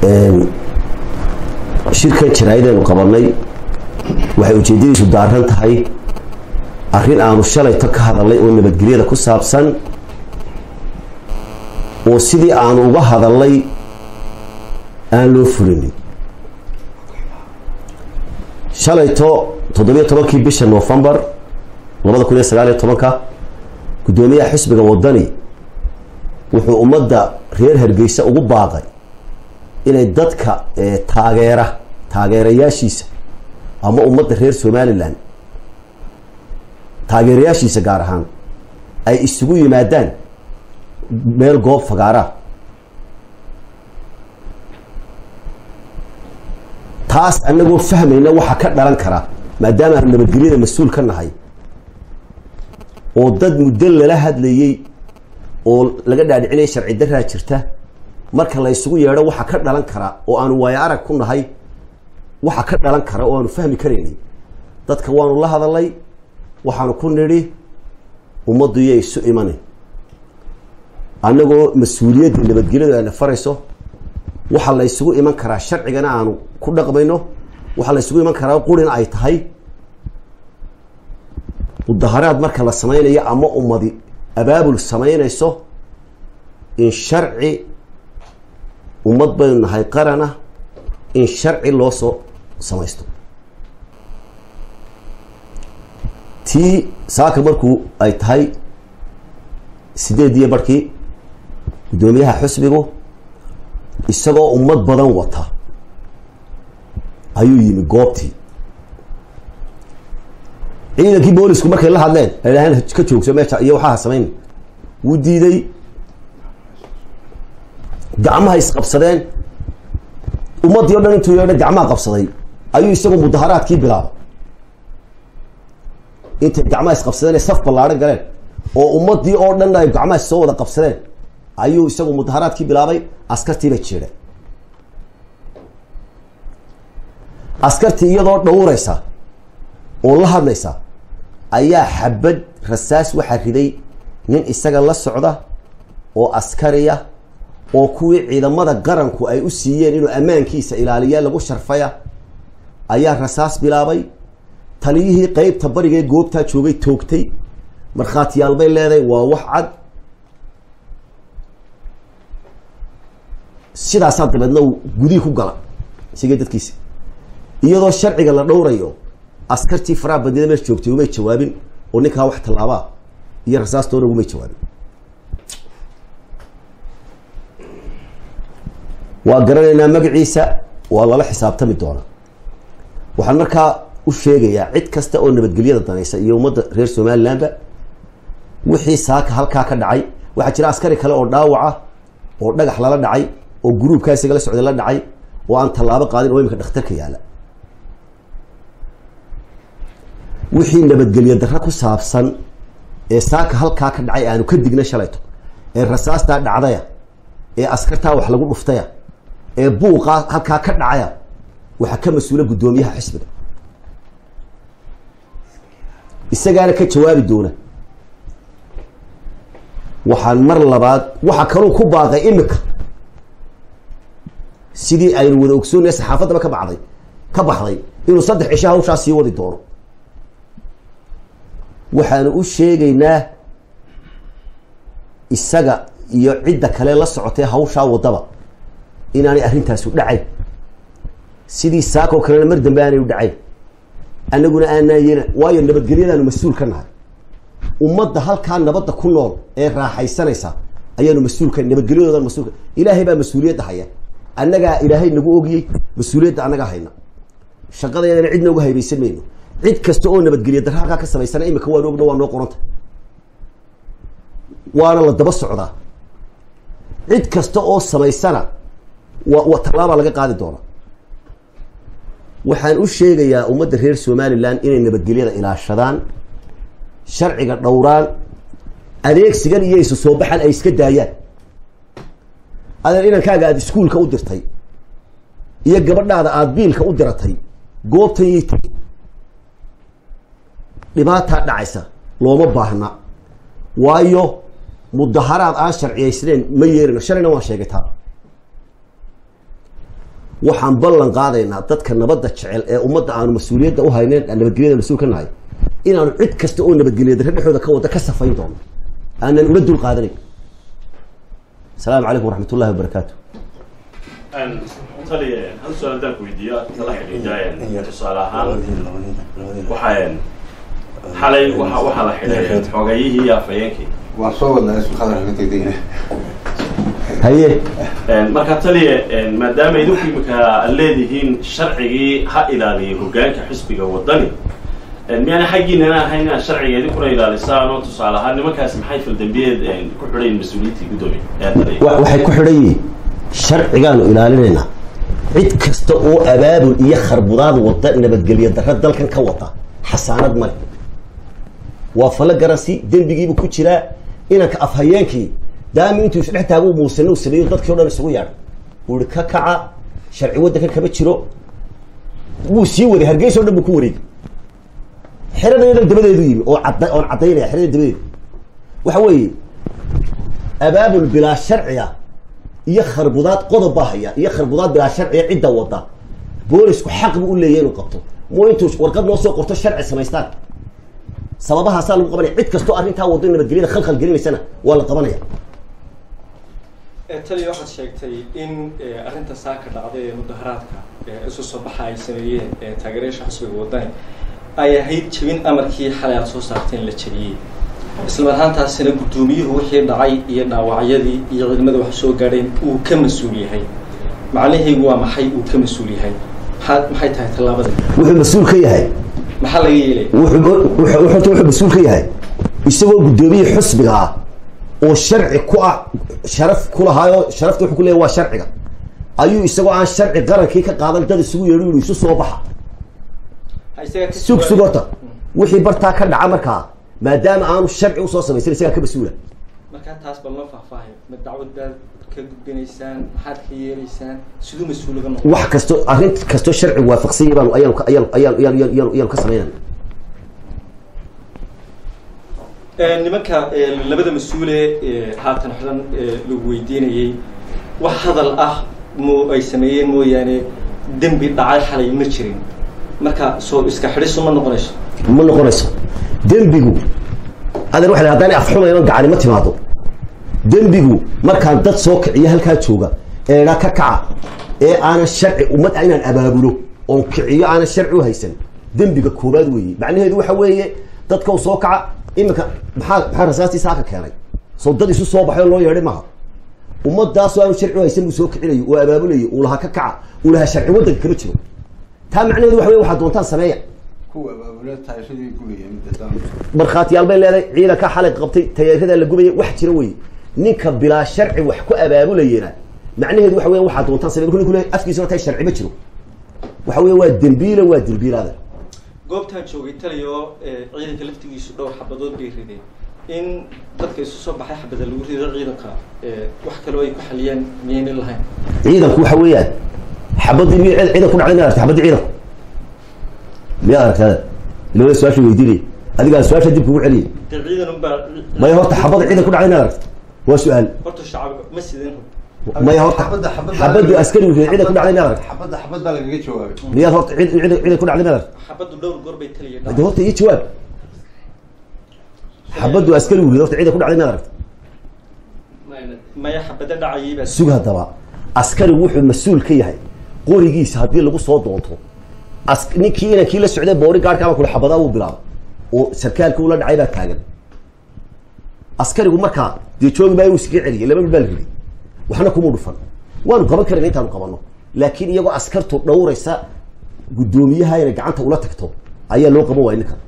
shirkan jaraa'idaynu qabanay waxay ujeeddadiisu daaran tahay arrin aanu shalayto ka hadalnay oo nabadgelyada ku saabsan oo sidii aanu uga hadalnay aan loo fulinin shalayto toddobiyo tobankii bisha novembar labada kun iyo sagaal iyo tobanka guddoomiyaha xisbiga wadani wuxuu ummadda reer hargeysa ugu baaqay inay dadka taageera taageerayaashiisa ama ummadda reer somalilan taageerayaashiisa gaar ahaan ay isugu yimaadaan meel goob fagaara taas anagoo fahmayna waxa ka dhalan kara maadaama aanu nabadgelyada mas-uul ka nahay oo dad muddo lala hadlayey oo laga dhaadhicinaya sharci daraa jirta marka la ysugu yeedho waxa ka dhalan kara oo aanu waayo arag ku nahay waxa ka dhalan kara oo aanu fahmi karaynay dadka waanu la hadalay waxaanu ku nidhi ummaddu iyo isu imani annagoo mas-uuliyadda nabadgelyadu ayna farayso waxaa la ysugu iman karaa sharcigana aanu ku dhaqmayno waxaa la ysugu iman karaa qurina ay tahay mudaharaad marka la samaynayo ama ummadi abaabul samaynayso in sharci ummad baynu nahay qarana in sharci loo soo samaysto tii saaka markuu ay tahay sideediyo barhkii guddoomiyaha xusbigu isagoo ummad badan wata ayuu yimi goobtii ciidankii boolisku markay la hadleen ay dhaheen ka joogso meesha iyo waxaa samayn wuu diiday gacmaha isqabsadeen ummaddii o dhan intuu yeedha gacmaha qabsaday ayuu isagu mudaharaadkii bilaabay intay gacmaha isqabsadeen ee saf ballaadhan galeen oo ummaddii oo dhan ay gacmaha soo wada qabsadeen ayuu isagu mudaharaadkii bilaabay askartiiba jeedha askartii iyadoo dhowraysa oo la hadlaysa ayaa xabad rasaas waxaa riday nin isaga la socda oo askariya oo kuwii ciidamada qaranku ay u siiyeen inuu ammaankiisa ilaaliya lagu sharfaya ayaa rasaas bilaabay taliyihii qeybta barigee goobtaa joogay toogtay markhaatiyaal bay leedahay waa wax cad sidaasaa dabeedna uu gudihii ku gala isigii dadkiisi iyadoo sharciga la dhowrayo askartii faraha bandida meesha joogtay umay jawaabin oo ninkaa wax tallaabaa iyo rasaastoona umay jawaabin waa garanaynaa magaciisa waa lala xisaabtami doonaa waxaan markaa u sheegayaa cid kasta oo nabadgelyada danaysa iyo ummadda reer somalilandba wixii saaka halkaa ka dhacay waxaa jira askari kale oo dhaawaca oo dhagax lala dhacay oo gruubkaa isaga la socday la dhacay oo aan tallaabo qaadin oo imika dhakhtarka yaala wixii nabadgelyo darro ku saabsan ee saaka halkaa ka dhacay aanu ka digna shalayto ee rasaastaa dhacdaya ee askartaa wax lagu dhuftaya ee buuqaa halkaa ka dhacaya waxaa ka mas-uula guddoomiyaha xisbiga isagaana ka jawaabi doona waxaan mar labaad waxa kaluu ku baaqay imika sidii aynu wada ogsoonaya saxaafaddaba ka bacday ka baxday inuu saddex cisho hawshaa sii wadi doono waxaanu u sheegaynaa isaga iyo cidda kale la socotay hawshaa waddaba inaanay arrintaasu dhacayn sidii saakoo kalena mar dambe aanay u dhacayn annaguna aanaayeena waayo nabadgelyadaanu mas-uul ka nahay ummadda halkaa nabadda ku nool ee raaxaysanaysa ayaanu mas-uulka nabadgelyadoodan mas-uulka ilaahay baa mas-uuliyadda haya annagaa ilaahay nagu ogiyey mas-uuliyadda annagaa hayna shaqadeedana cidna uga haybaysan mayno cid kasta oo nabadgelya darra halkaa ka samaysana imika waan ogna waa noo qoranta waana la daba socdaa cid kasta oo samaysana wa tallaabaa laga qaadi doona waxaan u sheegayaa ummadda reer somalilan inay nabadgelyada ilaashadaan sharciga dhowraan adeegsigan iyo isu soo baxan ay iska daayaan adeer inankaaga aada iskuulka u dirtay iyo gabadhaada aada biilka u diratay goobtan yay tegi dhibaataa dhacaysa looma baahna waayo mudaharaad aan sharciyaysnayn ma yeerino shalayna waan sheegay taa waxaan ballan qaadaynaa dadka nabadda jecel ee ummadda aanu mas-uuliyadda u hayneen aan nabadgelyada mas-uul ka nahay inaanu cid kasta oo nabadgelya darre dhexdooda ka wada ka safayn doono aanan ula dul qaadanayn asalaamu calaykum waraxmat ullahi wabarakaatu taliya hal su-aal haddaan ku weydiiyo tala xidhiidha tusaale ahaan waxaa xalay waxa waxaa la xidhay xogayihii iyo afhayeenkii waan soo wadnaa isku khadar ka tegdegna haye marka taliya maadaama idinku imika aad leedihiin sharcigii ha ilaaliyo hogaanka xisbiga wadani miyaana xaggiinana ahayn inaad sharciga idinkuna ilaalisaan oo tusaale ahaan nimankaasi maxay faldambiyeed ku xidhayn mas-uuliyiintii guddoomiye ee taliya wa- waxay ku xidhan yihiin sharcigaanu ilaalinaynaa cid kasta oo abaabul iyo kharbudaad wada nabadgelyo darre dalkan ka wada xasaanad male waa falo garansi dembigiibu ku jiraa inanka afhayeenkii daami intuu isdhex taago muusane u sameeyo dadkii o dhan isugu yaadhay uu ihi ka kaca sharci waddanka kama jiro wuu sii waday hargeysa o dhan buu ku wareegay xeradeeda dabadeedu yimi oo cadda oon caddaynaya xerada dabadeeda waxa weeye abaabul bilaa sharciga iyo kharbudaad qodob baa haya iyo kharbudaad bilaa sharciga cidda wada boolisku xaq buu u leeyahy inuu qabto moo intuu warqad noo soo qorto sharci samaystaan sababahaasaa lagu qabanaya cid kastoo arrintaa wado nabadgelyada khalkhal gelinaysana waa la qabanaya taliya waxaad sheegtay in arrinta saaka dhacday ee mudaharaadka ee isu soo baxa ay sameeyeen ee taageerayaasha xusbiga wadani ay ahayd jebin amarkii xalay aad soo saarteen la jebiyey isla mar ahaantaasina guddoomiyuhu wixii dhacay iyo dhaawacyadii iyo ciidamada wax soo gaadheen uu ka mas-uul yahay macnahaygu waa maxay uu ka mas-uul yahay maxaa maxay tahay tallaabada wuxuu mas-uul ka yahay maxaa laga yeelay wuxuu wuxuu wuxuu wuxuu mas-uul ka yahay isagoo guddoomiye xusbiga ah oo sharci ku ah sharaf ku lahaayo sharafta wuxuu ku leeyahay waa sharciga ayuu isagoo aan sharci qarankii ka qaadan dad isugu yeedho yidhi isu soo baxa Ha isaga ka sug sug jawaab- horta wixii bartaa ka dhaca markaa maadaama aanu sharci usoo samaysan isagaa ka mas-uula markaa taas bal noo faahfaahay ma dacwad baad ka gudbinaysaan maxaad ka yeelaysaan siduu mas-uul uga noqon wax kasto arrin kastoo sharcigu waafaqsan yahay baanu ayaanu ka- ayaanu ayaanu ayaanu ayaanu ayaanu ka samaynayna Ee, nimanka ee, labada mas-uule ee, haatan xidhan ee, lagu weydiinayey wax hadal ah mo ay sameeyeen mooyaane dembi dhacay xalay ma jirin marka soo iska xidhisu ma noqonayso ma noqonayso dembigu adeer waxa la haddaan afxumayno gacani ma timaado dembigu markaan dad soo kiciyo halkaa jooga eedha ka kaca ee aanan sharci ummad inaan abaabulo oon kiciyo aanan sharci u haysan dembiga koobaad weeye macnaheedu waxa weeye dadka u soo kaca iminka maxaa maxaa rasaastii saaka keenay soo dad isu soo baxay oo loo yeedhay maaha ummadaasoo aanu sharci u haysan buu soo kicinayo oo abaabulayo uu lahaa ka kaca uu lahaa sharci waddanka kama jiro taa macnaheedu waxa weye waxaad doontaan sameeya kuwa abaabula taayashadii gubaya midda daan markhaatiyaal bay leedahay ciidanka xalay qabtay tayaaradaa la gubaya wax jira wey ninka bilaa sharci wax ku abaabulayena macnaheedu waxa weya waxaa doontaan samey markuu ninku leeyahay afkiisa horta sharci ma jiro waxa weya waa dembiile waa dembiilaada goobtaan joogay taliyo ee, ciidanka laftigiisu dhowr xabadood bay rideen in dadka isu soo baxay xabada lagu rido ciidanka ee, wax kaloo ay ku xaliyaan miyayna lahayn ciidanku waxa weeyaan xabadii miy ciidan ku dhacday miyaad aragtay xabadii ciidanku miyaad aragtay ilaa su-aasha weydiinaya adigaa su-aasha dib kugu celiyay dee ciidan unbaa maya horta xabada ciidan ku dhacday miyaad aragtay waa su-aal horta shacab ma sideen maya horta Xabadda- xabadda- xabadii askarigu ciidan ku dhacday miyaad aragtay xabadda xabadda lagaga jawaabay miyaad horta ciidan ciidan ciidan ku dhacday miyaad aragtay xabaddu dhowr goor bay taliya de horta iyo jawaab xabaddu askarigu rid horta ciidan ku dhacday miyaad aragtay maya xabada dhacayay baa sug haddaba askarigu wuxuu mas-uul ka yahay qorigiisa haddii lagu soo doonto as ninkii inankii la socday boori gaarhkaaba kule xabadaa uu bilaabay oo sarkaalkii ula dhacay baa taagan askarigu markaa dee joogi baa uu iskaga celiyay laba mid baa la riday waxna kuma dhufan waanu qaban karayna intaanu qabanno laakiin iyagoo askartu dhowraysa guddoomiyaha inay gacanta ula tagto ayaa loo qaban waaya ninkan